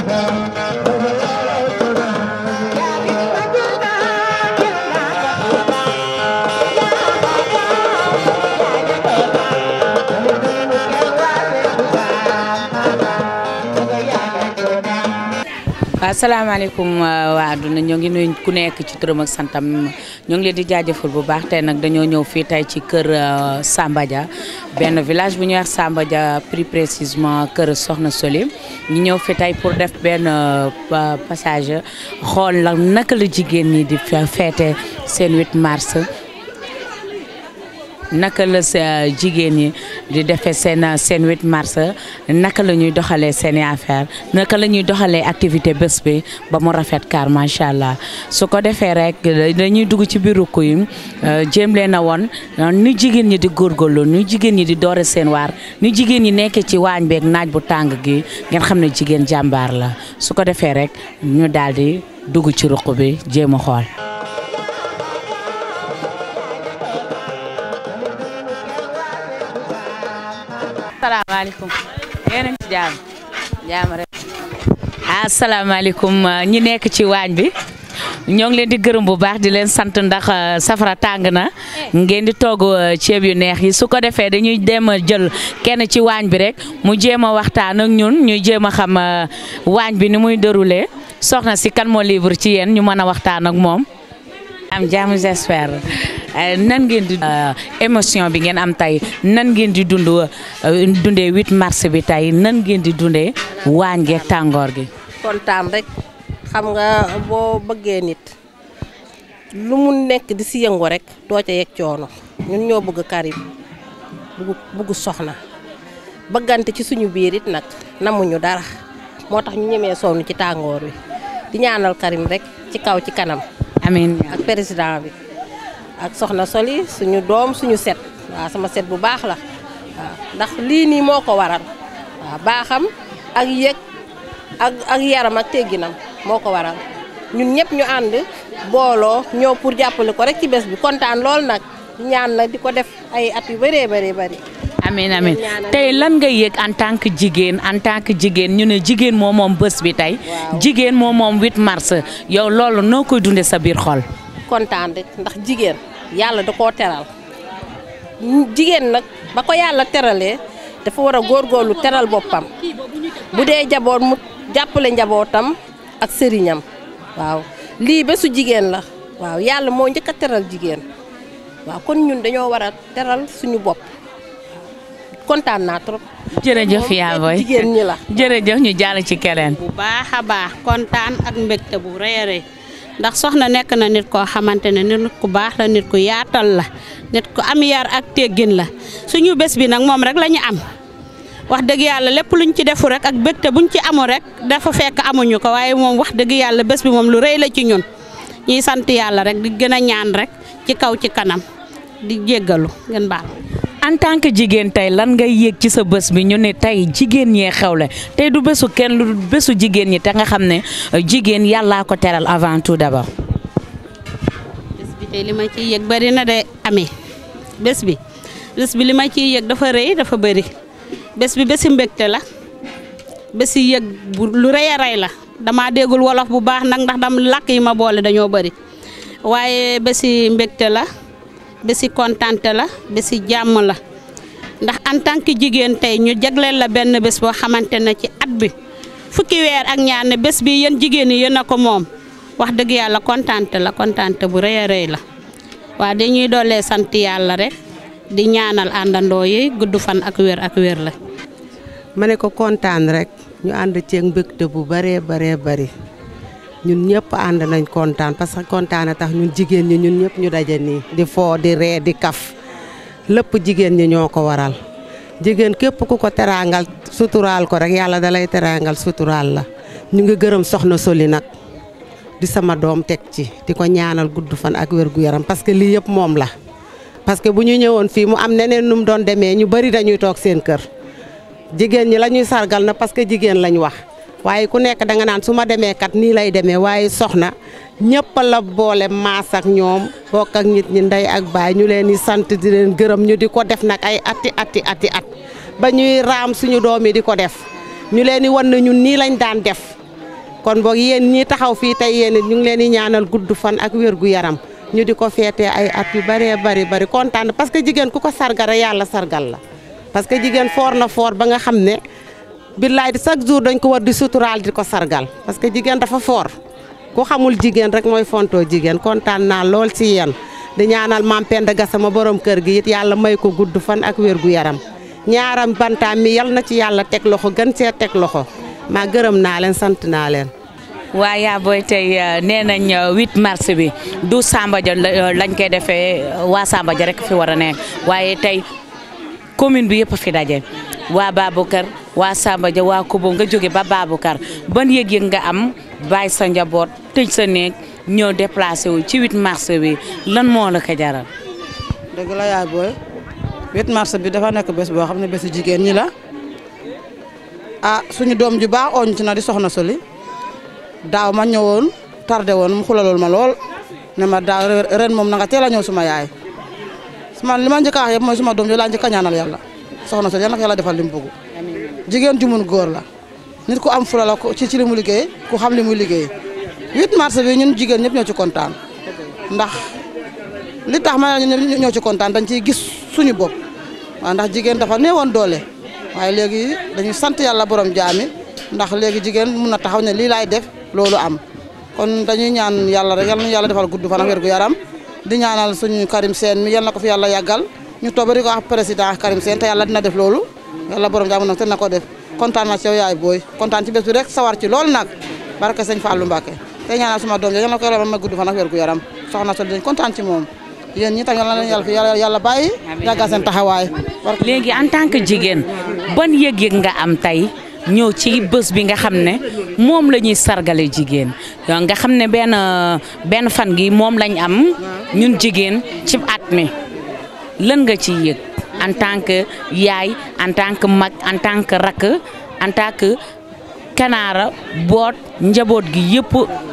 asalaamaaleykum waa àdduna ñoo ngi nuyu ku nekk ci turam ak santam ñoo ngi leen di jaajëfal bu baax tey nag dañoo ñëw fii tey ci kër Samba Dia benn village bu ñuy wax Samba Dia plus précisément kër Soxna Soli ñu ñëw fi tey pour def benn passage xool la naka la jigéen ñi di feete seen 8 mars naka la sa jigéen ñi di defee seen seen 8 mars naka la ñuy doxalee seen i affaire naka la ñuy doxalee activité bés bi ba mu rafet kaar macha allah su ko defee rek dañuy dugg ci biir rukk yi jéem leen a woon ni jigéen ñi di góorgóorlu ni jigéen ñi di doore seen waar ni jigéen ñi nekkee ci waañ beeg naaj bu tàng gi ngeen xam ne jigéen jàmbaar la su ko defee rek ñu daal di dugg ci ruq bi jéem a xool. asalaamaaleykum yéen a ngi ci jaam jaam rek asalaamaaleykum ñi nekk ci waañ bi ñoo ngi leen di gërëm bu baax di leen sant ndax safara tàng na ngeen di togg ceeb yu neex yi su ko defee dañuy dem a jël kenn ci waañ bi rek mu jéem a waxtaan ak ñun ñu jéem a xam waañ bi ni muy déroulé soxna si kan moo libre ci yéen ñu mën a waxtaan ak moom am jàmm j'espère nan ngeen di émotion bi ngeen am tey nan ngeen di dund dundee 8 mars bi tey nan ngeen di dundee waañ geeg tàngoor gi. kontaan rek xam nga boo bëggee nit lu mu nekk di si yëngu rek doo ca yegg coono ñun ñoo bëgg Karim bëgg bëgg soxna bëggante ci suñu biir it nag namuñu dara moo tax ñu ñemee sonn ci tàngoor wi di ñaanal Karim rek ci kaw ci kanam. amiin ak président bi. ak soxna Soli suñu doom suñu set waaw sama set bu baax la waaw ndax lii nii moo ko waral waaw baaxam ak yëg ak ak yaram ak tegginam moo ko waral ñun ñëpp ñu ànd booloo ñëw pour jàppale ko rek ci bés bi kontaan lool nag ñaan nag di ko def ay at yu bëree bëri bëri. amiin amiin tey lan nga yëg en tant que jigéen en tant que jigéen ñu ne jigéen moo moom bés bi tey. jigéen moo moom 8 mars yow loolu noo koy dundee sa biir xol. kontaan rek ndax jigéen yàlla da koo teral jigéen nag ba ko yàlla teralee dafa war a góorgóorlu teral boppam bu dee jaboot mu jàppale njabootam ak sëriñam waaw lii bésu jigéen la waaw yàlla moo njëkk a teral jigéen waaw kon ñun dañoo war a teral suñu bopp kontaan naa trop. jërëjëf yaa booy jigéen ñi la. jërëjëf ñu jàll ci keneen. bu baax a baax kontaan ak mbégte bu rëy a rëy ndax soxna nekk na nit koo xamante ne nit ku baax la nit ku yaatal la nit ku am yar ak teggin la suñu bés bi nag moom rek la ñu am wax dëgg yàlla lépp luñ ci defu rek ak bégte buñ ci amu rek dafa fekk amuñu ko waaye moom wax dëgg yàlla bés bi moom lu rëy la ci ñun ñuy sant yàlla rek di gën a ñaan rek ci kaw ci kanam di jéggalu ngeen baal. en tant que jigéen tey lan ngay yéeg ci sa bés bi ñu ne tey jigéen ñee xewle tey du bésu kenn lu bésu jigéen ñi te nga xam ne jigéen yàllaa ko teral avant tout d'abord. bés bi tey li ma ciy yëg bëri na de amee bés bi bés bi li ma ciy yëg dafa rëy dafa bëri bés bi bési mbégte la bési yëg bu lu rëy a rëy la damaa déggul wolof bu baax nag ndax dam làkk yi ma boole dañoo bëri waaye bési mbégte la. bési kontante la bési jàmm la ndax en tant que jigéen tey ñu jagleel la benn bés boo xamante ne ci at bi fukki weer ak ñaar ne bés bi yéen jigéen ñi yéen a ko moom wax dëgg yàlla kontante la kontante bu rëy a rëy la waa dañuy doolee sant yàlla rek di ñaanal àndandoo yi gudd fan ak wér ak wér la. ma ne ko kontaan rek ñu ànd ceeg mbégte bu bëree baree bëri. ñun ñëpp ànd nañ kontaan parce que kontaan a tax ñun jigéen ñi ñun ñëpp ñu daje nii di foo di ree di kaf lépp jigéen ñi ñoo ko waral jigéen képp ku ko teraangal suturaal ko rek yàlla dalay teraangal suturaal la ñu ngi gërëm soxna Soli nag di sama doom teg ci di ko ñaanal gudd fan ak wér gu yaram parce que lii yëpp moom la parce que bu ñu ñëwoon fii mu am neneen nu mu doon demee ñu bari dañuy toog seen kër jigéen ñi la ñuy sargal na parce que jigéen lañ wax waaye ku nekk danga naan su ma demee kat nii lay demee waaye soxna ñëpp la boole maas ak ñoom bokk ak nit ñi ndey ak baay ñu leen di sant di leen gërëm ñu di ko def nag ay ati ati ati at ba ñuy raam suñu doom yi di ko def ñu leen di wan na ñun nii lañ daan def kon boog yéen ñi taxaw fii tey yéen it ñu ngi leen di ñaanal gudd fan ak wér gu yaram ñu di ko feetee ay at yu bëree bari bari kontaan parce que jigéen ku ko sargal rek yàlla sargal la parce que jigéen foor na foor ba nga xam ne billaay di chaque jour dañ ko war di suturaal di ko sargal parce que jigéen dafa foor ku xamul jigéen rek mooy fontoo jigéen kontaan naa lool ci yéen di ñaanal maam Penda Gassama borom kër gi it yàlla may ko gudd fan ak wér gu yaram ñaaram bantaam mi yal na ci yàlla teg loxo gën see teg loxo maa gërëm naa leen sant naa leen. waa yaa booy tey nee nañ 8 mars bi du Samba Dia lañ koy defee waa Samba Dia rek fi war a nekk waaye tey commune bi yëpp fi daje waa Baboucar waa Samba Dia waa Kubo nga jóge ba Baboucar ban yëg-yëg nga am bàyyi sa njaboot tëj sa néeg ñëw déplacé wu ci 8 mars bi lan moo la ko jaral. dëgg la yaay booy 8 mars bi dafa nekk bés boo xam ne bésu jigéen ñi la ah suñu doom ju baax ooñ ci na di soxna Soli daaw ma ñëwoon tardé woon mu xulalool ma lool ne ma daaw ren moom na nga teel a ñëw suma yaay man li ma njëkk a wax yëpp mooy suma doom jo laa njëkk a ñaanal yàlla soxna Soli yal na ko yàlla defal li mu bëgg jigéen ju mun góor la nit ku am fula la ci ci li mu liggéey ku xam li muy liggéey 8 mars bi ñun jigéen ñëpp ñoo ci kontaan ndax li tax ma ne ñoo ci kontaan dañ ciy gis suñu bopp waaw ndax jigéen dafa néewoon doole waaye léegi dañuy sant yàlla borom jaami ndax léegi jigéen mun na taxaw ne lii laay def loolu am kon dañuy ñaan yàlla rek yal na yàlla defal gudd fan ak wér gu yaram di ñaanal suñu Karim Sène mi yal na ko fi yàlla yàggal ñu toog ba di ko wax président Karim Sène te yàlla dina def loolu yàlla borom jaami nag te na ko def kontaan na ci yow yaay booy kontaan ci bés bi rek sawar ci loolu nag barke sëñ Fallou Mbacke te ñaanal suma doom yal na ko yàlla ma gudd fan ak wér gu yaram soxna Soli dañ kontaan ci moom yéen ñi tam yal na leen yàlla fi yàlla yàlla bàyyi yàggal seen taxawaay léegi en tant que jigéen ban yëg-yëg nga am tey ñëw ci bés bi nga xam ne moom la ñuy sargale jigéen nga xam ne benn benn fan gi moom lañ am ñun jigéen ci at mi lan nga ci yëg en tant que yaay en tant que mag en tant que rakk en tant que kanaara boot njaboot gi yëpp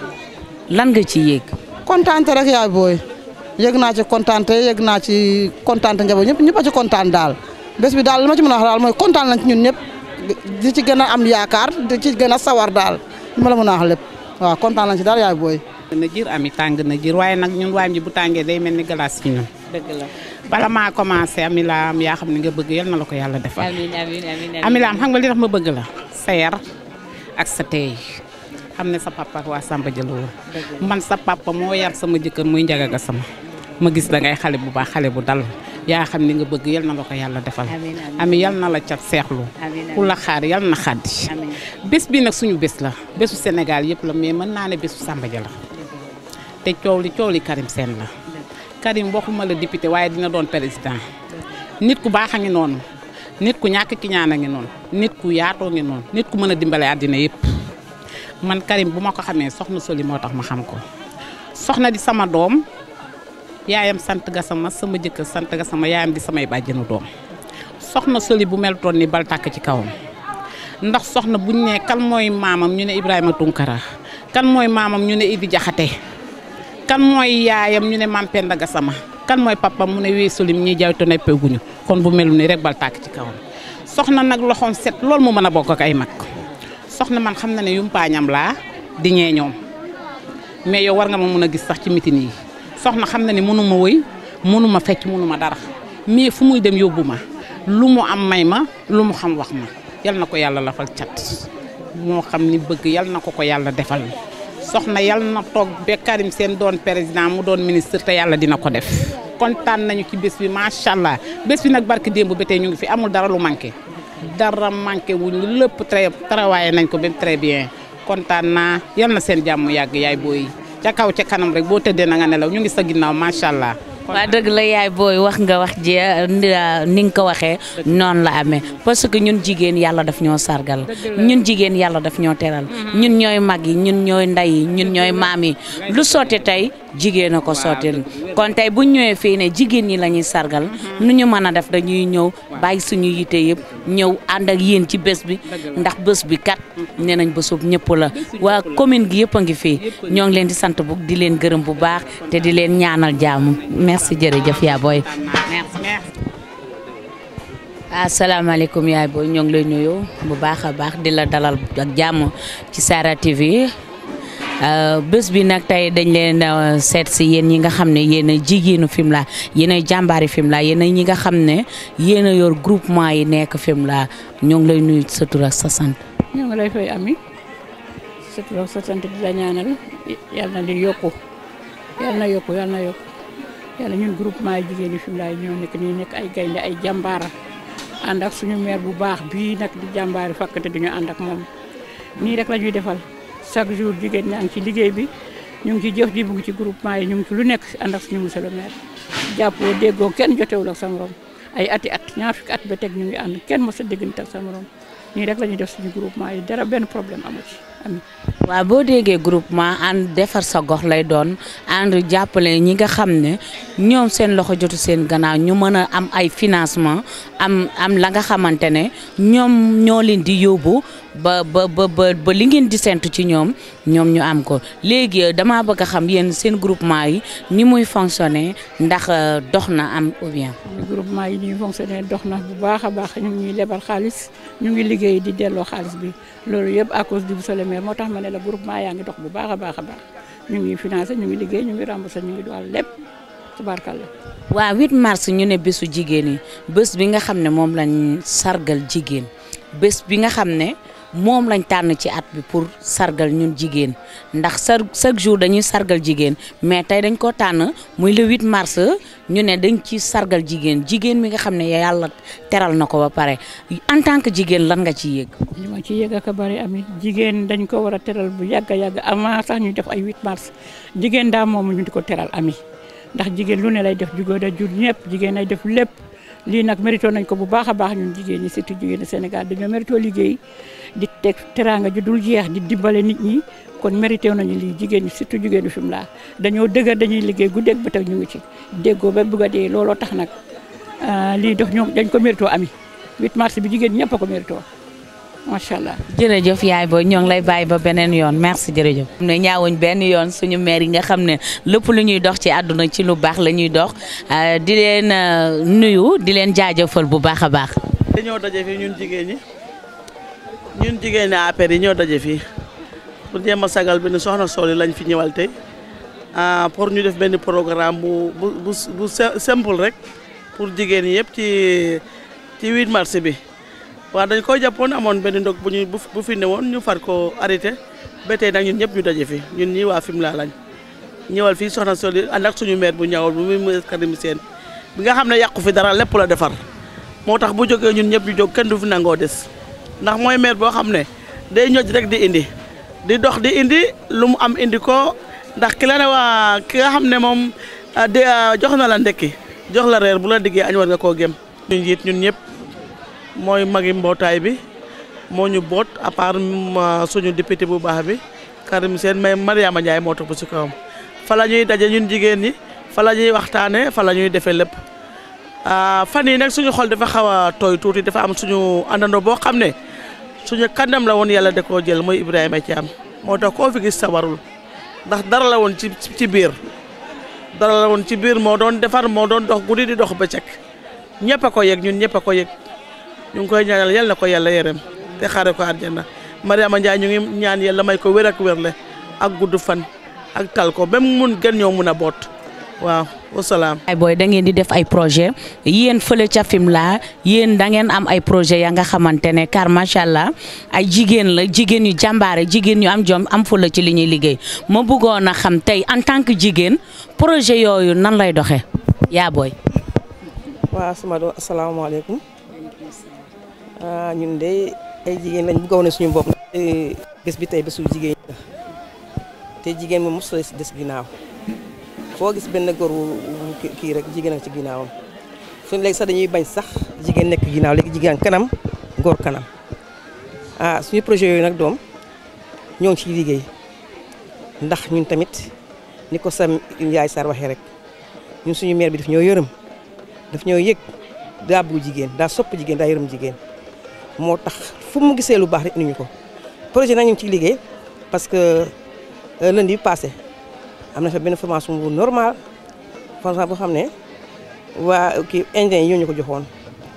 lan nga ci yëg kontaante rek yaay booy yëg naa ci kontaante yëg naa ci kontaante njaboot ñëpp ñëpp a ci kontaan daal bés bi daal li ma ci mën a wax daal mooy kontaan nañ ci ñun ñëpp di ci gën a am yaakaar di ci gën a sawar daal li ma la mën a wax lépp waaw kontaan nañ ci daal yaay booy. na jir ami tàng na jir waaye nag ñun waañ ji bu tàngee day mel ni glace ci ñun. dëgg la bala maa commencé ami laam yaa xam ne nga bëgg yal na la ko yàlla defal. amiin amiin amiin ami laam xam nga li tax ma bëgg la sa yar ak sa teey xam ne sa papa waa Samba Dia la woon man sa papa moo yar sama jëkkër muy Njaga Gassama ma gis da ngay xale bu baax xale bu dal yaa xam ni nga bëgg yal na la ko yàlla defal Amiin, amiin. ami yal na la cat seexlu Amiin, ku la xaar yal na xaddi Amiin. bés bi nag suñu bés la bésu Sénégal yëpp la mais mën naa ne bésu Samba Dia la te coow li coow li Karim Sène la Karim waxuma la député waaye dina doon président nit ku baax a ngi noonu nit ku ñàkk ki ñaan a ngi noonu nit ku yaatoo ngi noonu nit ku mën a dimbale àddina yëpp man Karim bu ma ko xamee soxna Soli moo tax ma xam ko soxna di sama doom yaayam sant Gassama sama jëkkër sant Gassama yaayam di samay bàjjenu doom soxna Soli bu mel toon ni bal tàkk ci kawam ndax soxna buñ ne kan mooy maamam ñu ne Ibrahima Tunkara kan mooy maamam ñu ne Idi Jaxate kan mooy yaayam ñu ne Mam Penda Gassama kan mooy papam mu ne wee Soli ñuy jaay to neppeeguñu kon bu melu ni rek bal tàkk ci kawam soxna nag loxoom set loolu mu mën a bokk ak ay mag soxna man xam na ne yumpaañam laa di ñee ñoom mais yow war nga ma mun a gis sax ci mitin yi soxna xam na ne mënu ma wëy mënu ma fecc mënu ma dara mais fu muy dem yóbbu ma lu mu am may ma lu mu xam wax ma yal na ko yàlla lafal cat moo xam ni bëgg yal na ko ko yàlla defal soxna yal na toog ba Karim Sène doon président mu doon ministre te yàlla dina ko def kontaan nañu ci bés bi macha allah bés bi nag barki démb ba tey ñu ngi fi amul dara lu manqué dara manqué wuñ lépp très travaillé nañ ko ba très bien kontaan naa yal na seen jàmm yàgg yaay booy ca kaw ca kanam rek boo tëddee na nga nelaw ñu ngi sa ginnaaw macha allah. waa dëgg la yaay booy wax nga wax ji ni nga ko waxee noonu la amee parce que ñun jigéen yàlla daf ñoo sargal ñun jigéen yàlla daf ñoo teral ñun ñooy mag yi ñun ñooy ndey yi ñun ñooy maam yi lu sotti tey jigéen a ko sottil kon tey bu ñëwee fii ne jigéen ñi la ñuy sargal nu ñu mën a def dañuy ñëw bàyyi suñu yite yëpp ñëw ànd ak yéen ci bés bi ndax bés bi kat nee nañ bésub ñëpp la waa commune gi yëpp a ngi fii ñoo ngi leen di sant bu di leen gërëm bu baax te di leen ñaanal jàmm merci jërëjëf yaa booy merci merci. asalaamaaleykum yaay booy ñoo ngi lay nuyu bu baax a baax di la dalal ak jàmm ci Sara TV bés bi nag tey dañ leen seet si yéen ñi nga xam ne yéen a jigéenu Fimela yéen a jàmbaari Fimela yéen a ñi nga xam ne yéen a yor groupement yi nekk Fimela ñoo ngi lay nuyu sa tur ak sa sant. ñoo ngi lay fay ami sa tur ak sa sant di la ñaanal yàlla na di yokku yàlla na yokku yàlla na yokku yàlla ñun groupement yi jigéen yi Fimela yi ñoo nekk nii nekk ay gaynde ay jàmbaara ànd ak suñu maire bu baax bii nag di jàmbaari fakkate duñu ànd ak moom nii rek la ñuy defal chaque jour jigéen ñaa ngi ci liggéey bi ñu ngi ci jëf ji bu ngi ci groupement yi ñu ngi ci lu nekk ànd ak suñu monsieur le maire jàppoo déggoo kenn jotewul ak sa morom ay ati at ñaar fukki at ba teg ñu ngi ànd kenn mos a déggante ak sa morom nii rek la ñuy def suñu groupement yi dara benn problème amu ci ami waaw boo déggee groupement ànd defar sa gox lay doon ànd jàppale ñi nga xam ne ñoom seen loxo jotu seen gannaaw ñu mën a am ay financement am am la nga xamante ne ñoom ñoo leen di yóbbu ba ba ba ba li ngeen di sentu ci ñoom ñoom ñu am ko léegi damaa bëgg a xam yéen seen groupement yi ni muy fonctionner ndax dox na am ou bien. suñu groupement yi ñuy fonctionner dox na bu baax a baax ñu ngi ñuy lebal xaalis ñu ngi liggéey di delloo xaalis bi loolu yëpp à cause du monsieur le maire moo tax ma ne la groupement yaa ngi dox bu baax a baax a baax ñu ngi financé ñu ngi liggéey ñu ngi remboursé ñu ngi doxal lépp tubaarkàlla. waaw 8 mars ñu ne bésu jigéen yi bés bi nga xam ne moom lañ sargal jigéen bés bi nga xam ne moom lañ tànn ci at bi pour sargal ñun jigéen ndax sa chaque jour dañuy sargal jigéen mais tey dañ ko tànn muy le 8 mars ñu ne dañ ci sargal jigéen jigéen mi nga xam ne yàlla teral na ko ba pare en tant que jigéen lan nga ciy yëg. li ma ci yëg ak a bari amit jigéen dañ ko war a teral bu yàgg a yàgg avant sax ñu def ay 8 mars jigéen daa moom ñu di ko teral ami ndax jigéen lu ne lay def jugóo da jur ñëpp jigéen ay def lépp lii nag mérito nañ ko bu baax a baax ñun jigéen ñi surtout jigéen Sénégal dañoo mérito liggéey di teg teraanga ju dul jeex di dimbale nit ñi kon mérité nañu lii jigéen ñi surtout jigéenu Fimela dañoo dëgër dañuy liggéey guddeeg ba teg ñu ngi ci déggoo ba bëgg a dee looloo tax nag lii dox ñoom dañ ko mérito ami 8 mars bi jigéen ñëpp a ko mérito macha allah. jërëjëf yaay booy ñoo ngi lay bàyyi ba beneen yoon merci jërëjëf. ne ñaawuñ benn yoon suñu maire yi nga xam ne lépp lu ñuy dox ci àdduna ci lu baax la ñuy dox di leen nuyu di leen jaajëfal bu baax a baax. dañoo daje fii ñun jigéen ñi ñun jigéen ñi APR yi ñoo daje fii pour jéem a sagal benn soxna Soli lañ fi ñëwal tey pour ñu def benn programme bu bu bu bu simple rek pour jigéen ñi yëpp ci ci 8 mars bi. waaw dañ ko jàppoon amoon benn ndog bu ñu bu fi ne woon ñu far ko arrêté ba tey nag ñun ñëpp ñu daje fi ñun ñii waa Fimela lañ ñëwal fii soxna Soli ànd ak suñu maire bu ñawal bu muy Karim Sène bi nga xam ne yàqu fi dara lépp la defar moo tax bu jógee ñun ñëpp ñu jóg kenn du fi nangoo des ndax mooy maire boo xam ne day ñoj rek di indi di dox di indi lu mu am indi ko ndax ki la ne waa ki nga xam ne moom de jox na la ndekki jox la reer bu la diggee añ war nga koo gém ñu njiit ñun ñëpp mooy magi mbootaay bi moo ñu boot à part suñu député bu baax bi Karim Sène mais Mariama Ndiaye moo topp ci kawam fa la ñuy daje ñun jigéen ñi fa la ñuy waxtaanee fa la ñuy defee lépp fan yi nag suñu xol dafa xaw a tooy tuuti dafa am suñu àndandoo boo xam ne suñu kàndam la woon yàlla da koo jël mooy Ibrahima Thiam moo tax koo fi gis sawarul ndax dara la woon ci ci biir dara la woon ci biir moo doon defar moo doon dox guddi di dox bëccëg ñëpp a ko yëg ñun ñëpp a ko yëg ñu ngi koy ñaanal yal na ko yàlla yërëm te xaare ko àjjana Mariama Ndiaye ñu ngi ñaan yàlla may ko wér ak wérle ak gudd fan ak tal ko ba mu mun gën ñoo mun a boot waaw wasalaam. ay booy da ngeen di def ay projet yéen fële ca Fimela yéen da ngeen am ay projet ya nga xamante ne car macha allah ay jigéen la jigéen yu jàmbaare jigéen yu am jom am fula ci li ñuy liggéey ma bëggoon a xam tey en tant que jigéen projet yooyu nan lay doxee yaa booy. waaw sama do asalaamaaleykum ñun de ay jigéen lañ bëggoon ne suñu bopp bés bi tey bésu jigéen la te jigéen moom mosula si des ginnaaw foo gis benn góor wu kii rek jigéen ak ci ginnaawam suñu léegi sax dañuy bañ sax jigéen nekk ginnaaw léegi jigéen kanam góor kanam ah suñu projet yooyu nag doom ñoo ngi ciy liggéey ndax ñun tamit ni ko sa yaay Sarr waxee rek ñun suñu maire bi daf ñoo yërëm daf ñoo yëg daa bëgg jigéen daa sopp jigéen daa yërëm jigéen moo tax fu mu gisee lu baax rek indi ñu ko projet nag ñu ngi ciy liggéey parce que lundi bi passé am na fa benn formation bu normal formation boo xam ne waa kii indien yi ñoo ñu ko joxoon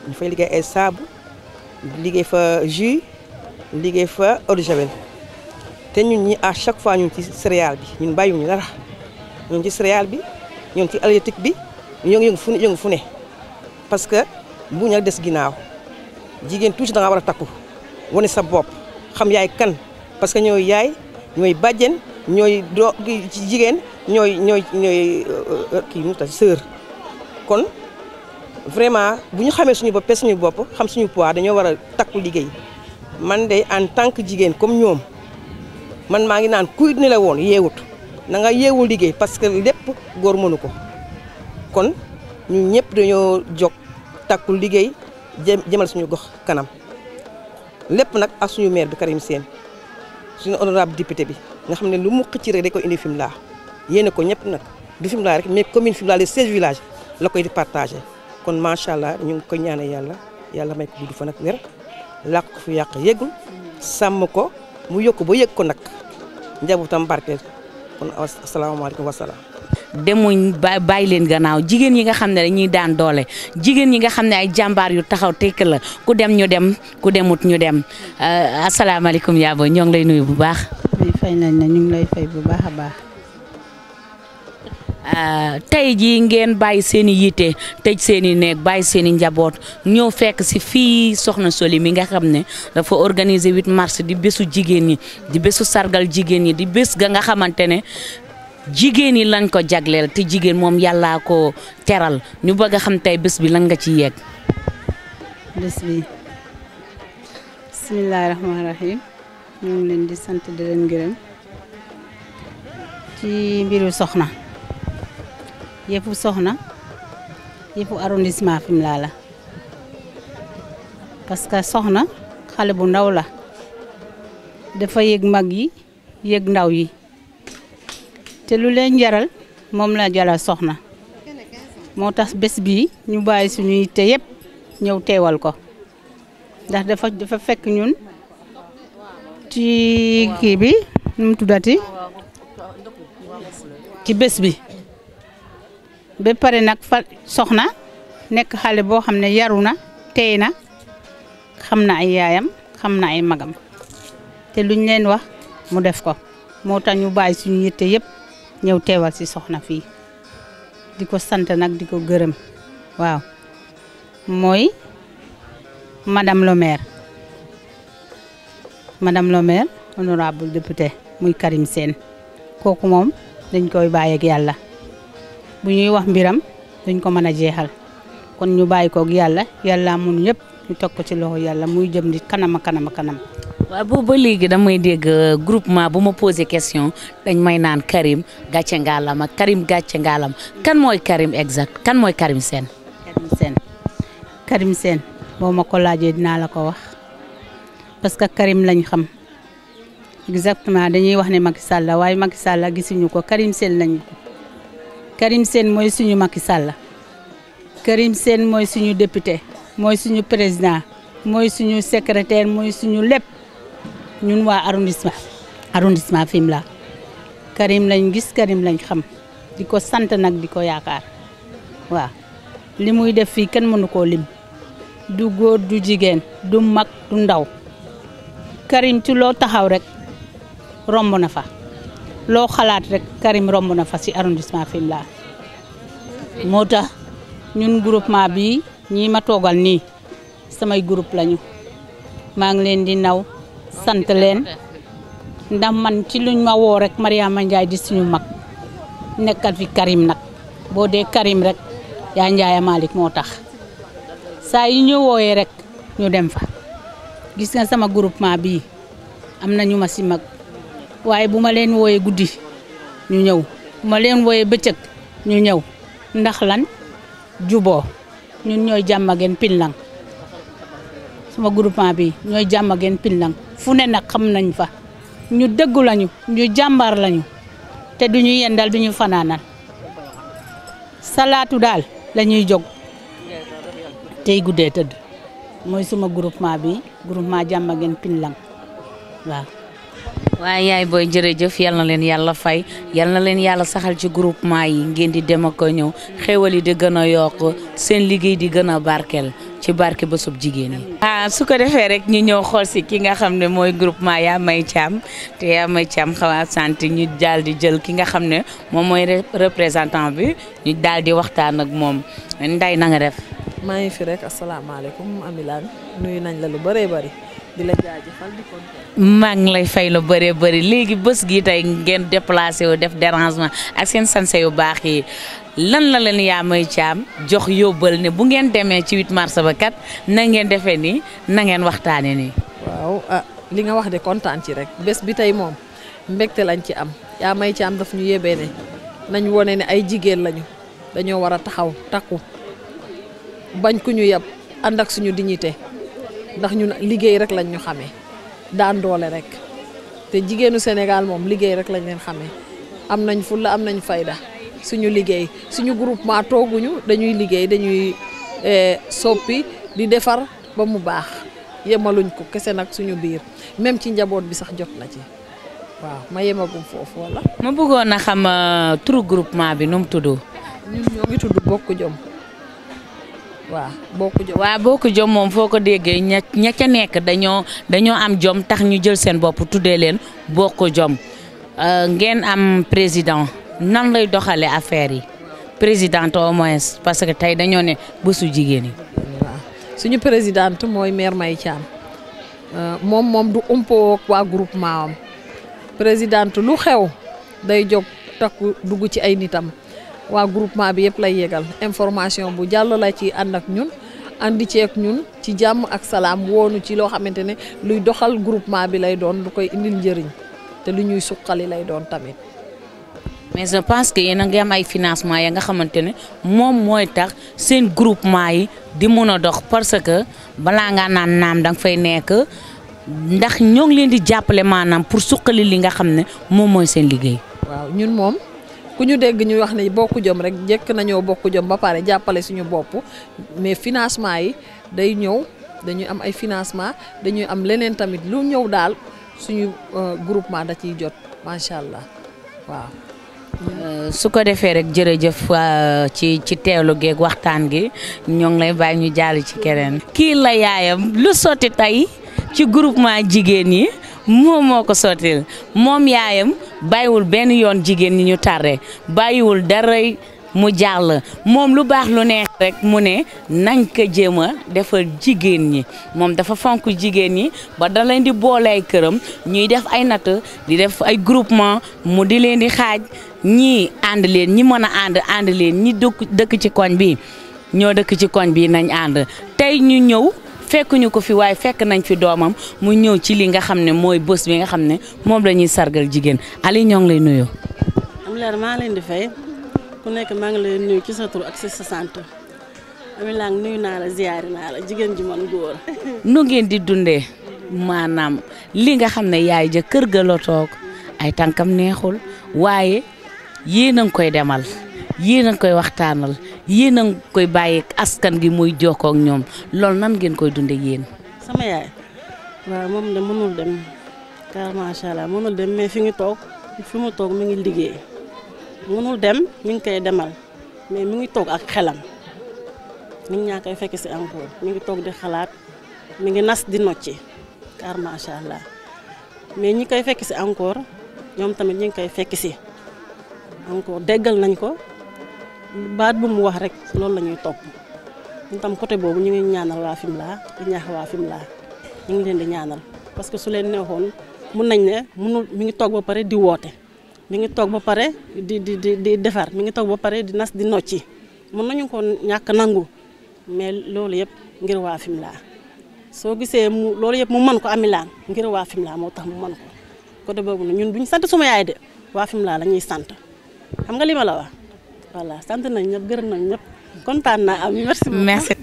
ñu fay liggéey ay saabu liggéey fa jus liggéey fa eau de javel te ñun ñi à chaque fois ñun ci céréale bi ñun bàyyiwuñu dara ñun ci céréale bi ñun ci halieutique bi ñoo ngi yëngu fu ne yëngu fu ne parce que bu ñu des ginnaaw jigéen tuuti da nga war a takku wane sa bopp xam yaay kan parce que ñooy yaay ñooy bàjjen ñooy doo ci jigéen ñooy ñooy ñooy kii mu ta sœur kon vraiment bu ñu xamee suñu bopp suñu bopp xam suñu poids dañoo war a takku liggéey man de en tant que jigéen comme ñoom man maa ngi naan kuy ni la woon yeewut na nga yeewu liggéey parce que lépp góor mënu ko kon ñun ñëpp dañoo jóg takku liggéey jëm jëmal suñu gox kanam lépp nag ak suñu maire bi Karim Sène suñu honorable député bi nga xam ne lu mu xëcc rek da koy indi Fimela yéene ko ñëpp nag du Fimela rek mais commune Fimela les 16 villages la koy di partagé kon macha allah ñu ngi koy ñaanal yàlla yàlla may ko gudd fan ak wér làq ko fi yàq yëgul sàmm ko mu yokk ba yëg ko nag njabootam barkeel kon asalaamaaleykum wa salaam. demuñ ba bàyyi leen gannaaw jigéen yi nga xam ne dañuy daan doole jigéen yi nga xam ne ay jàmbaar yu taxaw tekk la ku dem ñu dem ku demut ñu dem asalaamaaleykum yaa booy ñoo ngi lay nuyu bu baax. oui fay nañ na ñu ngi lay fay bu baax a baax. tey jii ngeen bàyyi seen i yitte tëj seen i néeg bàyyi seen i njaboot ñëw fekk si fii Soxna Soli mi nga xam ne dafa organiser 8 mars di bésu jigéen ñi di bésu sargal jigéen ñi di bés ga nga xamante ne jigéen ñi lañ ko jagleel te jigéen moom yàllaa ko teral ñu bëgg a xam tey bés bi lan nga ci yegg. bés bi bisimilah rahmaani rahim ñu ngi leen di sant di leen gërëm ci mbiru soxna. yëfu soxna yëfu arrondissement Fimela la parce que soxna xale bu ndaw la dafa yëg mag yi yëg ndaw yi te lu leen jaral moom la jaral soxna moo tax bés bii ñu bàyyi suñu yitte yëpp ñëw teewal ko ndax dafa dafa fekk ñun ci kii bi nu mu tuddati ci bés bi ba pare nag fa soxna nekk xale boo xam ne yaru na tey na xam na ay yaayam xam na ay magam te luñ leen wax mu def ko moo tax ñu bàyyi suñu yitte yëpp ñëw teewal si soxna fii di ko sant nag di ko gërëm waaw mooy madame le maire madame le maire honorable député muy Karim Sène kooku moom dañ koy bàyyi ak yàlla bu ñuy wax mbiram duñ ko mën a jeexal kon ñu bàyyi koog yàlla yàlla mun yëpp ñu teg ko ci loxo yàlla muy jëm di kanama kanama kanam. waaw boobu ba léegi damay dégg groupement bu ma posé question dañ may naan Karim gàcce ngaalama Karim gàcce ngaalama kan mooy Karim exact kan mooy Karim Sène. Karim Sène Karim Sène boo ma ko laajee dinaa la ko wax parce que Karim lañ xam exactement dañuy wax ne Macky Sall waaye Macky Sall gisuñu ko Karim Sène lañ ko. Karim Sène mooy suñu Macky Sall Karim Sène mooy suñu député mooy suñu président mooy suñu secrétaire mooy suñu lépp ñun waa arrondissement arrondissement Fimela Karim lañ gis Karim lañ xam di ko sant nag di ko yaakaar waaw li muy def fii kenn mënu koo lim du góor du jigéen du mag du ndaw Karim ci loo taxaw rek romb na fa loo xalaat rek Karim romb na fa ci arrondissement Fimela moo tax ñun groupement bi ñii ma toogal nii samay groupe lañu maa ngi leen di naw sant leen ndax man ci luñ ma woo rek Mariama Ndiaye di suñu mag nekkal fi Karim nag boo dee Karim rek yaa Ndiaye Malick moo tax saa yi ñu wooyee rek ñu dem fa gis nga sama groupement bii am na ñu ma ci mag waaye bu ma leen wooyee guddi ñu ñëw bu ma leen wooyee bëccëg ñu ñëw ndax lan juboo ñun ñooy jàmmageen pinlang sama groupement bi ñooy jàmmageen pinlang fu ne nag xam nañ fa ñu dëggu lañu ñu jàmbaar lañu te duñu yendal duñu fanaanal salaatu daal la ñuy jóg tey guddee tëdd mooy suma groupement bi groupement jàmmageen pinlang waaw waaye yaay booy jërëjëf yal na leen yàlla fay yal na leen yàlla saxal ci groupement yi ngeen di dem ak a ñëw xéwal yi di gën a yokk seen liggéey di gën a barkeel ci barke bésub jigéen yi. ah su ko defee rek ñu ñëw xool si ki nga xam ne mooy groupement yaa may Thiam te yaa may Thiam xaw a sant ñu daal di jël ki nga xam ne moom mooy représentant bi ñu daal di waxtaan ak moom nday na nga def. maa ngi fi rek asalaamaaleykum Amilaan nuyu nañ la lu bëree bëri di la jaajëfal di kontaan. maa ngi lay fay lu bëree bëri léegi bés gi tey ngeen déplacé wu def dérangement ak seen sanse yu baax yi lan la leen yaa may caam jox yóbbal ne bu ngeen demee ci 8 mars ba kat na ngeen defee nii na ngeen waxtaanee nii. waaw ah li nga wax de kontaan ci rek bés bi tey moom mbégte lañ ci am yaa may caam daf ñu yebee ne nañ wone ne ay jigéen lañu dañoo war a taxaw takku. bañ ku ñu yab ànd ak suñu dignité ndax ñun liggéey rek lañ ñu xamee daan doole rek te jigéenu Sénégal moom liggéey rek lañ leen xamee am nañ fulla am nañ fayda suñu liggéey suñu groupement tooguñu dañuy liggéey dañuy soppi di defar ba mu baax yemaluñ ko kese nag suñu biir même ci njaboot bi sax jot na ci waaw ma yemagum foofu wala. ma bëggoon a xam turu groupement bi nu mu tudd. ñun ñoo ngi tudd Bokk Jom. waaw bokku jom waaw bokku jom moom foo ko déggee ña ña ca nekk dañoo dañoo am jom tax ñu jël seen bopp tuddee leen bokku jom ngeen am président nan lay doxalee affaire yi présidente au moins parce que tey dañoo ne bésu jigéen yi. waaw suñu présidente mooy maire May Thiam moom moom du umpoo ak waa groupement am présidente lu xew day jóg takku dugg ci ay nitam. waa groupement bi yëpp lay yegal information bu jàll la ci ànd ak ñun andi ci ak ñun ci jàmm ak salaam woonu ci loo xamante ne luy doxal groupement bi lay doon lu koy indil njëriñ te lu ñuy suqali lay doon tamit. mais je pense que yéen a ngi am ay financement ya nga xamante ne moom mooy tax seen groupement yi di mun a dox parce que balaa ngaa naan naam danga fay nekk ndax ñoo ngi leen di jàppale maanaam pour suqali li nga xam ne moom mooy seen liggéey. waaw ñun moom. ku ñu dégg ñu wax ne bokku jom rek jëkk nañoo bokku jom ba pare jàppale suñu bopp mais financement yi day ñëw dañuy am ay financement dañuy am leneen tamit lu ñëw daal suñu groupement da ciy jot macha allah waaw. su ko defee rek jërëjëf ci ci teewlu geeg waxtaan gi ñoo ngi lay bàyyi ñu jàll ci keneen. kii la yaayam lu sotti tey ci groupement jigéen yi. moom moo ko sottil moom yaayam bàyyiwul benn yoon jigéen ñi ñu tàrre bàyyiwul dara mu jàll moom lu baax lu neex rek mu ne nañ ko jéem a defal jigéen ñi moom dafa fonk jigéen ñi ba da leen di boole ay këram ñuy def ay natt di def ay groupement mu di leen di xaaj ñii ànd leen ñi mën a ànd ànd leen ñi dëkk dëkk ci koñ bi ñoo dëkk ci koñ bi nañ ànd tey ñu ñëw fekkuñu ko fi waaye fekk nañ fi doomam mu ñëw ci li nga xam ne mooy bés bi nga xam ne moom la ñuy sargal jigéen Ali ñoo ngi lay nuyu. am leer maa leen di fay ku nekk maa ngi lay nuyu ci sa tur ak ci sa sant Amilah nuyu naa la ziyaari naa la jigéen ji man góor. nu ngeen di dundee maanaam li nga xam ne yaay ja kër ga la toog ay tànkam neexul waaye yéen a ngi koy demal yéen a ngi koy waxtaanal. yéen a ngi koy bàyyi askan gi muy jokkoo ak ñoom loolu nan ngeen koy dundee yéen. sama yaay waaw moom de mënul dem car macha allah mënul dem mais fi ngi toog fi mu toog mi ngi liggéey mënul dem mi ngi koy demal mais mi ngi toog ak xelam nit ñaa koy fekk si encore mi ngi toog di xalaat mi ngi nas di nocci car macha allah mais ñi koy fekk si encore ñoom tamit ñi ngi koy fekk si encore déggal nañ ko. baat bu mu wax rek loolu la ñuy topp ñu tam côté boobu ñu ngi ñaanal waa Fimela di ñaax waa Fimela ñu ngi leen di ñaanal parce que su leen neexoon mun nañ ne munul mi ngi toog ba pare di woote mi ngi toog ba pare di di di di defar mi ngi toog ba pare di nas di nocci mun nañu ko ñàkk nangu mais loolu yëpp ngir waa Fimela soo gisee mu loolu yëpp mu mën ko Amilah ngir waa Fimela moo tax mu mën ko côté boobu nag ñun duñ sant suma yaay de waa Fimela la ñuy sant xam nga li ma la wax. voilà sant nañ ñëpp gërëm nañ ñëpp kontaan naa am merci beaucoup. merci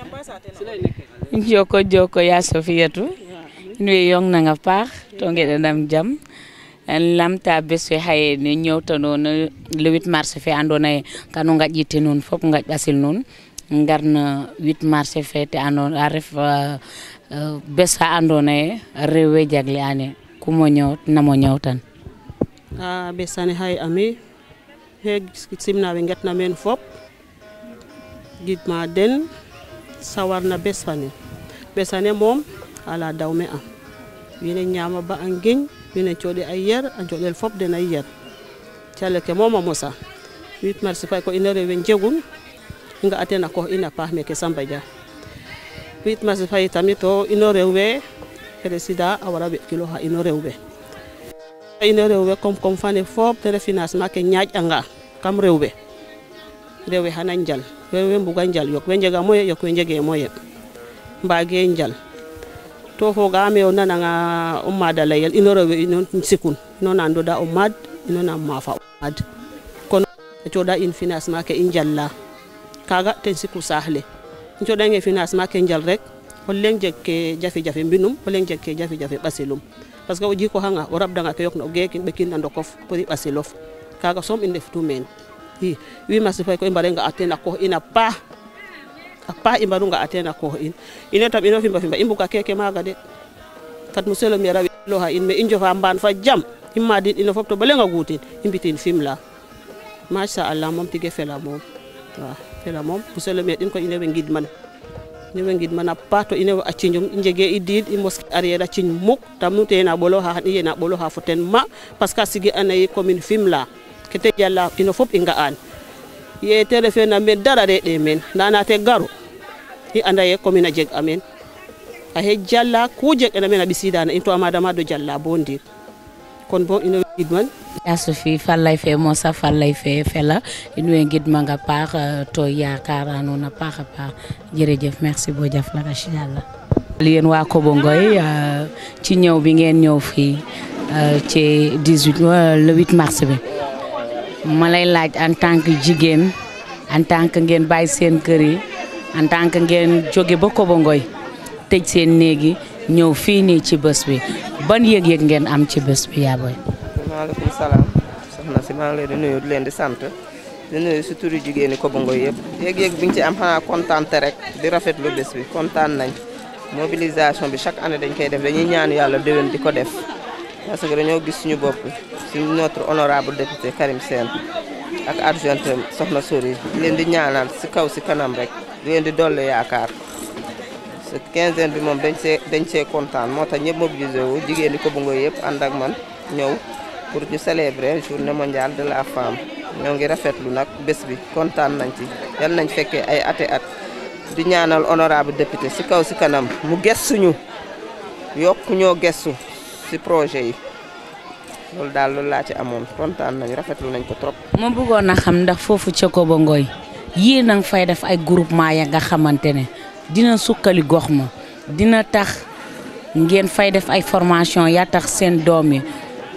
joko joko ya sofiyatu nuye yong nanga paax to ngeɗanam jam lamta bes fe haye ne ñewta noon le 8 mars fe andona ye kanu gaƴƴitte noon fop gaƴ ɓasil noon ngarno 8 mars fe te andona a ref bes fa andona ye rewe jagle ane kumo ñow namo ñowtan a besane hay ami he simna we getna meen fop gidma den sawarna bes fane besane moom ala dawme am wine ñaama ba a ngeñ wine cooɗe a yer a joɗel fop den a yer calel ke moom a mosa 8 mars fay ko ina rewe njegun i nga a teen a koox ina paax meke Samba Dia 8 mars fay tamit to ino rew we président a wara ɓetkilooxa ino rew we ino rew we comme comme fane fop te ref financement ke ñaaƴ anga kam rew we rew we xana njal rew we mbuga njal yok we njega moyen yok we njege moyen mbage njal to fogaame o nananga o maad a layel ino rew we ino sikun ino na ndoda o maad ino na maafa o maad kon a cooɗa in financement ke i njala kaga ten siku saax le i cooɗange financement ke njal rek o leŋ jeg ke jafe-jafe mbinum o leŋ jeg ke jafe-jafe ɓasilum parce que o jikoxanga o rabdanga ke yoqna o geekin ɓekin na ndokof pour i ɓasilof kaga soom i ndeftu meen i wi masi fay ko i mbare nga a teen a koox in a paax a paax i mbaru nga a teen a koox in ino tam ino fimba fimba i mbuga keke maaga de fat monsieur le maire a wiloxa in mais i njofa mbaan fa jam i maadin ino fop to ba leŋ a guutin i mbitin Fimela machallah moom tige fela moom waaw fela moom monsieur le maire in koy ine we ngidman ine we ngidman a paax to ine we a ciñum i njege i diid i mos arrière a ciñ muk tam nu te na ɓoloxa xan i yena ɓoloxa fo ten ma parce que a sigi anaye commune Fimela ke te jala ino fop i nga'an ye te refe na meen dara reɗe meen nda na te garu i anda ye commune a jeg a meen a xe jala ku jeg ena meen a ɓisidana in to a madama do jala bo ndiik kon bo ino we ngidman yasu fi falay fe mosa falay fe fela in way ngidmanga paax to yaakaara nuun a paax a paax jërëjëf merci bo jaf la rachidalla yéen waa Kobo Ngoy ci ñëw bi ngeen ñëw fii ci 18 le 8 mars bi ma lay laaj en tant que jigéen en tant que ngeen bàyyi seen kër yi en tant que ngeen jóge ba Kobo Ngoy tëj seen néegi ñëw fii nii ci bés bi ban yëg-yëg ngeen am ci bés bi yaa booy maaleykum salaam soxna si maa ngi leen di nuyu di leen di sant di nuyu si turu jigéen ñi Kobo Ngoy yëpp yëg-yëg bi ñu ci am xanaa kontaan te rek di rafetlu bés bi kontaan nañ mobilisation bi chaque année dañ koy def dañuy ñaan yàlla déwén di ko def parce que dañoo gis suñu bopp si notre honorable député Karim Sène ak adjointe soxna Sori di leen di ñaanal si kaw si kanam rek di leen di dolli yaakaar ce quinzaine bi moom dañ see dañ see kontaan moo tax ñëpp mobilisé wu jigéen ñi Kobo Ngoy yëpp ànd ak man ñëw pour ñu célébrer journée mondiale de la femme ñoo ngi rafetlu nag bés bi kontaan nañ ci yal nañ fekkee ay ati at di ñaanal honorable député si kaw si kanam mu gëstuñu yokk ñoo gëstu si projet yi loolu daal loolu laa ci amoon kontaan nañ rafetlu nañ ko trop. ma bëggoon a xam ndax foofu ca Kobo Ngoy yéen a ngi fay def ay groupement ya nga xamante ne dina sukkali gox ma dina tax ngeen fay def ay formation ya tax seen doom yi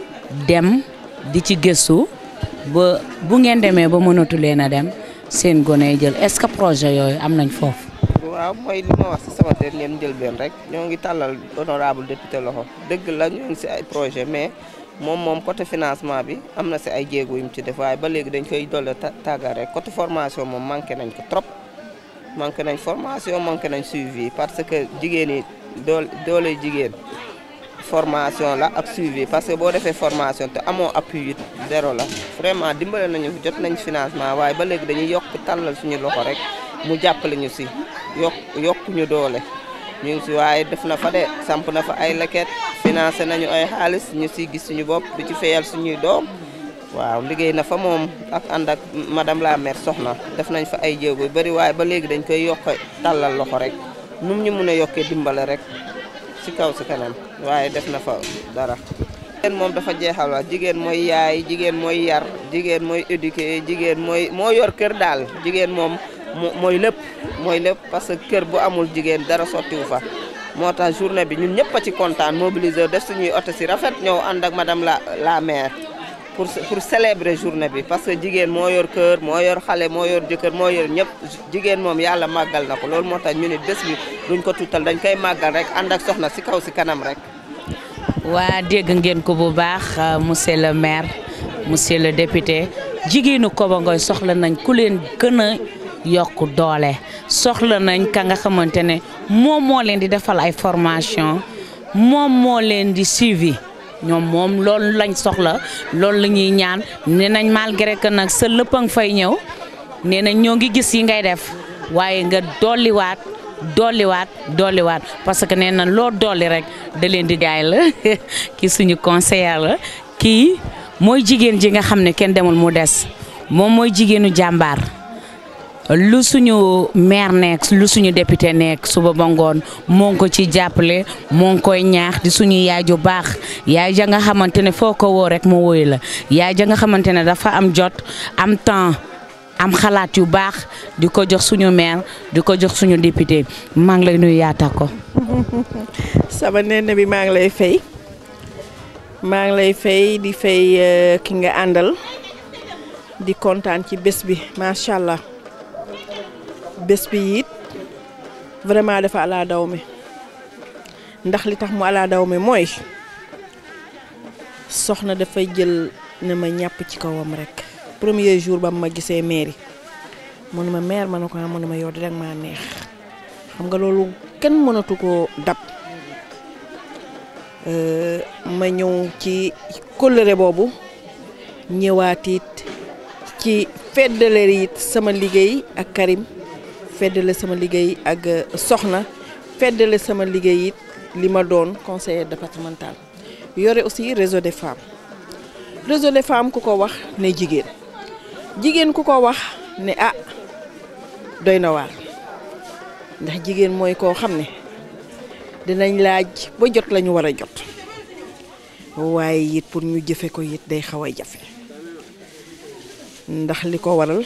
dem di ci gëstu ba bu ngeen demee ba mënatu leen a dem seen gone yi jël est-ce que projet yooyu am nañ foofu. waaw mooy li ma wax si sama dernier njëlbeen rek ñoo ngi tàllal honorable député loxo dëgg la ñoo ngi si ay projet mais moom moom côté financement bi am na si ay jéego yu mu ci def waaye ba léegi dañ koy dolle tàggat rek côté formation moom manqué nañ ko trop manqué nañ formation manqué nañ suivi parce que jigéen yi doole doole jigéen formation la ak suivi parce que boo defee formation te amoo appui it zéro la vraiment dimbale nañu jot nañ financement waaye ba léegi dañuy yokk tàllal suñu loxo rek mu jàppale ñu si yokk yokk ñu doole ñu ngi si waaye def na fa de samp na fa ay leket financé nañu ay xaalis ñu si gis suñu bopp di ci fayal suñuy doom waaw liggéey na fa moom ak ànd ak madame la maire soxna def nañ fa ay jéego yu bëri waaye ba léegi dañ koy yokk tàllal loxo rek num ñu mun a yokkee dimbale rek si kaw si kanam waaye def na fa dara. jigéen moom dafa jeexal wa jigéen mooy yaay jigéen mooy yar jigéen mooy éduquer jigéen mooy moo yor kër daal jigéen moom mooy lépp mooy lépp parce que kër bu amul jigéen dara sottiwu fa. moo tax journée bi ñun ñëpp a ci kontaan mobiliser def suñuy oto si rafet ñëw ànd ak madame la la maire pour pour célébrer journée bi parce que jigéen moo yor kër moo yor xale moo yor jëkkër moo yor ñëpp jigéen moom yàlla màggal na ko loolu moo tax ñu ne bés bi duñ ko tuutal dañ koy màggal rek ànd ak soxna si kaw si kanam rek. waa dégg ngeen ko bu baax monsieur le maire monsieur le député jigéenu Kobo Ngoy soxla nañ ku leen gën a yokk doole soxla nañ ka nga xamante ne moom moo leen di defal ay formation moom moo leen di suivi ñoom moom loolu lañ soxla loolu la ñuy ñaan nee nañ malgré que nag sa lépp a nga fay ñëw nee nañ ñoo ngi gis yi ngay def waaye nga dolliwaat dolliwaat dolliwaat parce que nee na loo dolli rek da leen di jaay la kii suñu conseiller la kii mooy jigéen ji nga xam ne kenn demul mu des moom mooy jigéenu jàmbaar lu suñu maire nekk lu suñu député nekk suba ba ngoon moo ngi ko ci jàppale moo ngi koy ñaax di suñu yaay ju baax yaay ja nga xamante ne foo ko woo rek mu woy la yaay ja nga xamante ne dafa am jot am temps am xalaat yu baax di ko jox suñu maire di ko jox suñu député maa ngi lay nuyu yaata ko. sama nenne bi maa ngi lay fay maa ngi lay fay di fay ki nga àndal di kontaan ci bés bi macha allah. bés bi it vraiment dafa ala daw mi ndax li tax mu ala daw mi mooy soxna dafay jël ne ma ñàpp ci kawam rek premier jour ba ma gisee mairie mu ne ma maire ma ne ko mu ne ma yow di rek maa neex xam nga loolu kenn mënatu ko dab ma ñëw ci kóllëre boobu ñëwaat it ci feddale it sama liggéey ak Karim feddale sama liggéey ak soxna feddale sama liggéey it li ma doon conseiller départemental yore aussi réseau des femmes réseau des femmes ku ko wax ne jigéen jigéen ku ko wax ne ah doy na waar ndax jigéen mooy koo xam ne dinañ laaj ba jot la ñu war a jot waaye it pour ñu jëfe ko it day xaw a jafe ndax li ko waral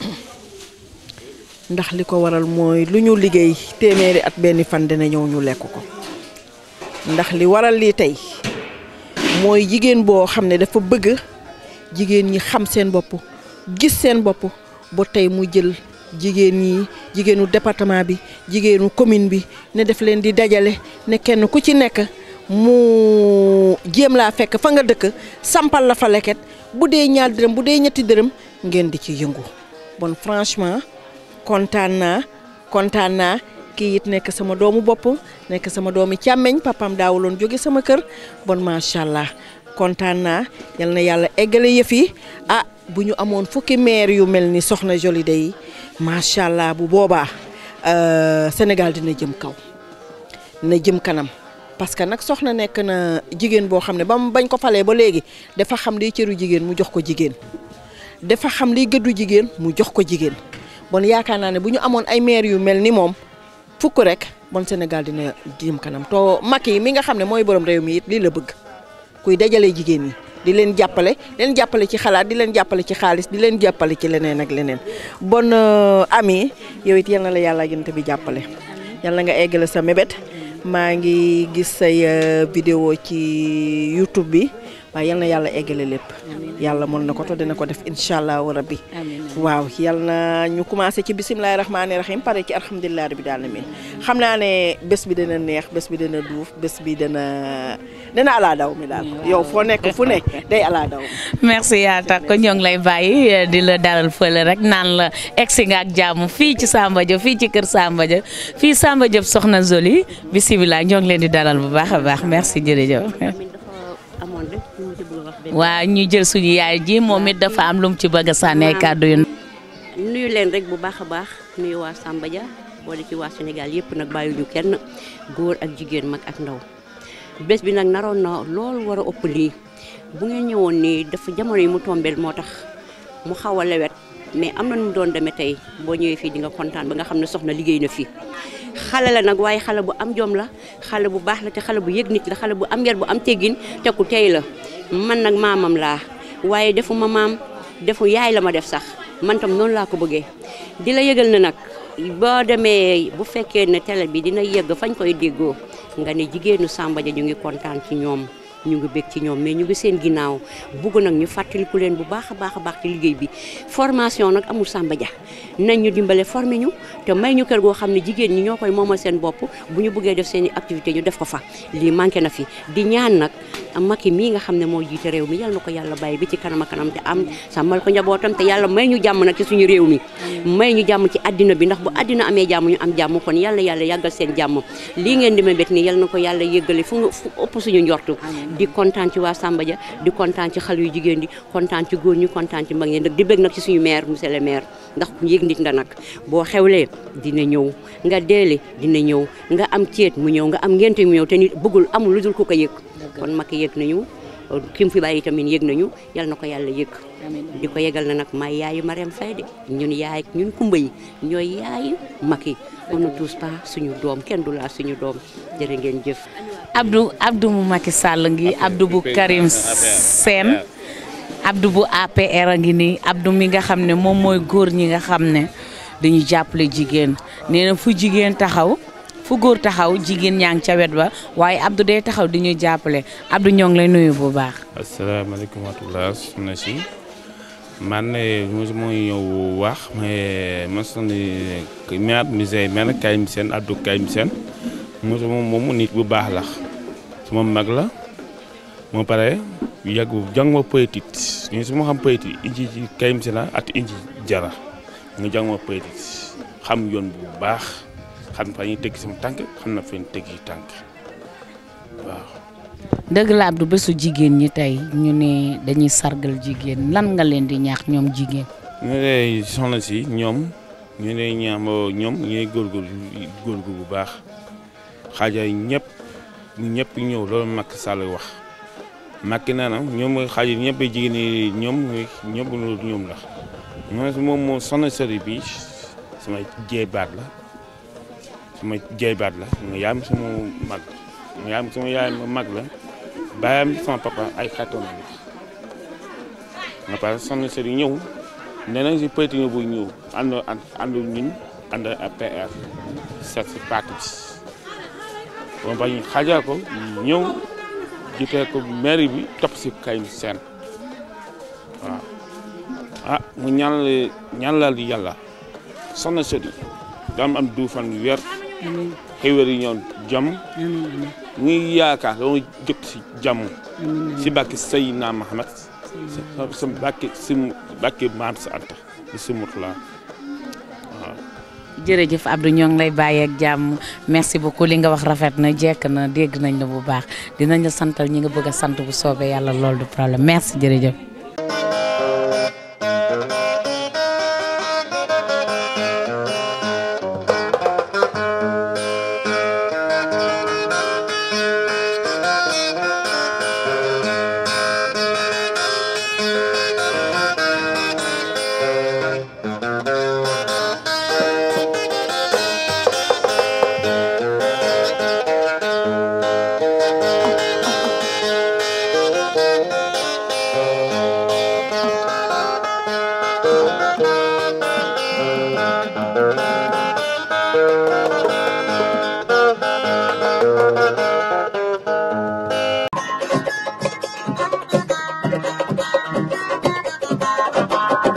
ndax li ko waral mooy lu ñu liggéey téeméeri at benn fan dina ñëw ñu lekk ko ndax li waral lii tey mooy jigéen boo xam ne dafa bëgg jigéen ñi xam seen bopp gis seen bopp ba tey mu jël jigéen ñi jigéenu département bi jigéenu commune bi ne def leen di dajale ne kenn ku ci nekk mu jéem laa fekk fa nga dëkk sampal la fa leket bu dee ñaar dërëm bu dee ñetti dërëm ngeen di ci yëngu bon franchement kontaan naa kontaan naa kii it nekk sama doomu bopp nekk sama doomi càmmeñ papam daawuloon jóge sama kër bon macha allah kontaan naa yal na yàlla eggale yëf yi ah bu ñu amoon fukki maire yu mel ni soxna Jolie day macha allah bu boobaa Sénégal dina jëm kaw dina jëm kanam parce que nag soxna nekk na jigéen boo xam ne ba mu bañ ko falee ba léegi dafa xam liy cëru jigéen mu jox ko jigéen dafa xam liy gëddu jigéen mu jox ko jigéen bon yaakaar naa ne bu ñu amoon ay maire yu mel ni moom fukk rek bon Sénégal dina jëm kanam to Macky mi nga xam ne mooy borom réew mi it lii la bëgg kuy dajale jigéen ñi di leen jàppale leen jàppale ci xalaat di leen jàppale ci xaalis di leen jàppale ci leneen ak leneen bon ami yow it yal na la yàlla yonent bi jàppale yal na nga eggale sa mébét maa ngi gis say vidéo ci YouTube bi waaye yal na yàlla eggale lépp yàlla mën na ko to dina ko def incha allah rabbi waaw yal na ñu commencé ci bisimilahi rahmaani rahim pare ci alhamdulilah rabbil alamin xam naa ne bés bi dana neex bés bi dana duuf bés bi dana dana alaa daw mi daal yow foo nekk fu ne day alaa daw merci yaata ko ñoo ngi lay bàyyi di la dalal fële rek naan la egsi nga ak jàmm fii ci Samba Diop fii ci kër Samba Diop fii Samba Diop soxna Jolie bisimilah ñoo ngi leen di dalal bu baax a baax merci jërëjëf waaw ñu jël suñu yaay ji moom it dafa am lu mu ci bëgg a sànnee kàddu yu nuyu leen rek bu baax a baax nuyu waa Samba Dia boole ci waa Sénégal yëpp nag bàyyiwuñu kenn góor ak jigéen mag ak ndaw bés bi nag naroon na loolu war a ëpp lii bu ngeen ñëwoon nii dafa jamono yi mu tombeel moo tax mu xaw a lewet mais am na nu mu doon demee tey boo ñëwee fii di nga kontaan ba nga xam ne soxna liggéey na fii xale la nag waaye xale bu am jom la xale bu baax la te xale bu yëg nit la xale bu am yar bu am teggin te ku tey la man nag maamam laa waaye defu ma maam defu yaay la ma def sax man tam noonu laa ko bëggee di la yëgal na nag boo demee bu fekkee ne télé bi dina yëgg fañ koy déggoo nga ne jigéenu Samba Dia ñu ngi kontaan ci ñoom ñu ngi bég ci ñoom mais ñu ngi seen ginnaaw bugg nag ñu fàttaliku leen bu baax a baax a baax ci liggéey bi formation nag amul Samba Dia nañ ñu dimbale formé ñu te may ñu kër goo xam ne jigéen ñi ñoo koy moomal seen bopp bu ñu bëggee def seen i activité ñu def ko fa lii manqué na fi di ñaan nag Macky mii nga xam ne moo jiite réew mi yal na ko yàlla bàyyi bi ci kanam a kanam te am sàmmal ko njabootam te yàlla may ñu jàmm nag ci suñu réew mi may ñu jàmm ci àddina bi ndax bu àddina amee jàmm ñu am jàmm kon yàlla yàlla yàggal seen jàmm lii ngeen di mébét nii yal na ko yàlla yëggale fu nga fu ëpp suñu njortu di kontaan ci waa Samba Dia di kontaan ci xale yu jigéen di kontaan ci góor ñi kontaan ci mag ñi nag di bëgg nag ci suñu maire monsieur le maire ndax ku yëg nit nga nag boo xewlee dina ñëw nga deele dina ñëw nga am ceet mu ñëw nga am ngente mu ñëw te nit bëggul amul lu dul ku ko yëg kon Macky yëg nañu ki mu fi bàyyi tamit yëg nañu yal na ko yàlla yëg di ko yegal na nag may yaayu Mariam Faye de ñun yaay ñun kumba yi ñooy yaayu Macky on ne touche pas suñu doom kenn du laa suñu doom jërë ngeen jëf Abdou Abdou mu Macky Sall ngi Abdou bu Karim Sène Abdou bu APR a ngi nii Abdou mi nga xam ne moom mooy góor ñi nga xam ne dañuy jàppale jigéen nee na fu jigéen taxaw fu góor taxaw jigéen ñaa ngi ca wet ba waaye Abdou day taxaw di ñu jàppale Abdou ñoo ngi lay nuyu bu baax. asalaamaaleykum wa rahmatulah soxna si man mosuma ñëw wax mais mos nañu maire musée maire Karim Sène Abdou Karim Sène mosuma moom nit bu baax la suma mag la moo pare yàgg jàng ma politique ñu su ma xam politique inji ci Karim Sène at inji jara nga jàng ma politique xam yoon bu baax xam fa ñuy teg sama tànk xam na fa ñu teg yi tànk waaw. dëgg la Abdou bésu jigéen ñi tey ñu ne dañuy sargal jigéen lan nga leen di ñaax ñoom jigéen. ñu lay soxna si ñoom ñu lay ñaam ñoom ñooy góorgóorlu góorgóorlu bu baax xaajaay ñëpp ñëpp ñëw loolu Macky Sall wax Macky nee na ñoom xaaj ñëpp jigéen ñi ñoom ñëpp loolu ñoom la moom moom moo soxna sëri bi sama jeey baat la sama jeey baat la nga yaayam sama mag nga yaayam sama yaay mag la baayam sama papa ay xaritam la nga pare soxna sëri ñëw nee nañ si politique bu ñëw ànd ànd ñun ànd ak PR seet si parti bi bon ba ñu xaajal ko ñëw jiitee ko mairie bi topp si Karim Sène waaw ah mu ñaanal ñaanal yàlla soxna sëri daam am du fan weer xéwér yi ñoon jàmm ngi yaakaar dama jëkk si jàmm si bàkki Seydina Mahamad sa bàkki si bàkki maam sa anta di si mutula waaw jërëjëf Abdou ñoo ngi lay bàyyi ak jàmm merci beaucoup li nga wax rafet na jekk na dégg nañ la bu baax dinañ la santal ñi nga bëgg a sant bu soobee yàlla loolu du problème merci jërëjëf. Thank you.